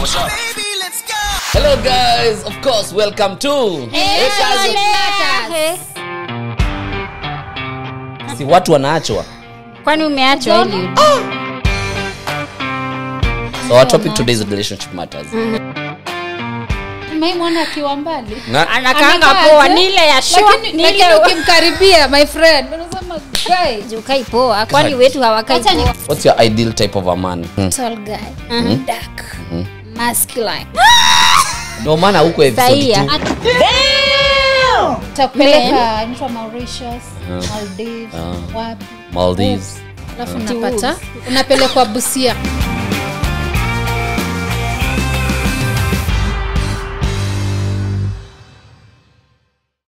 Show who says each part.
Speaker 1: what's up?
Speaker 2: Hello guys, of course, welcome to si watu wanaachwa.
Speaker 3: kwani umeachwa ili
Speaker 2: So our topic today is relationship matters.
Speaker 4: maimwana akiwa mbali
Speaker 2: Na
Speaker 3: anakaanga
Speaker 4: Anakaa
Speaker 3: poa
Speaker 4: aje?
Speaker 3: ni ile ya shua
Speaker 4: lakini
Speaker 3: ni
Speaker 4: lakini
Speaker 3: ile
Speaker 4: ukimkaribia my friend unasema guy
Speaker 3: ukai poa kwani wetu hawakai
Speaker 4: Acha ni-
Speaker 3: poa
Speaker 2: what's your ideal type of a man? Hmm.
Speaker 4: tall guy dark masculine
Speaker 2: Ndio maana huko episode
Speaker 3: Saia.
Speaker 2: 2
Speaker 4: takupeleka nchwa Mauritius Maldives wapi
Speaker 2: Maldives.
Speaker 4: alafu unapata unapelekwa Busia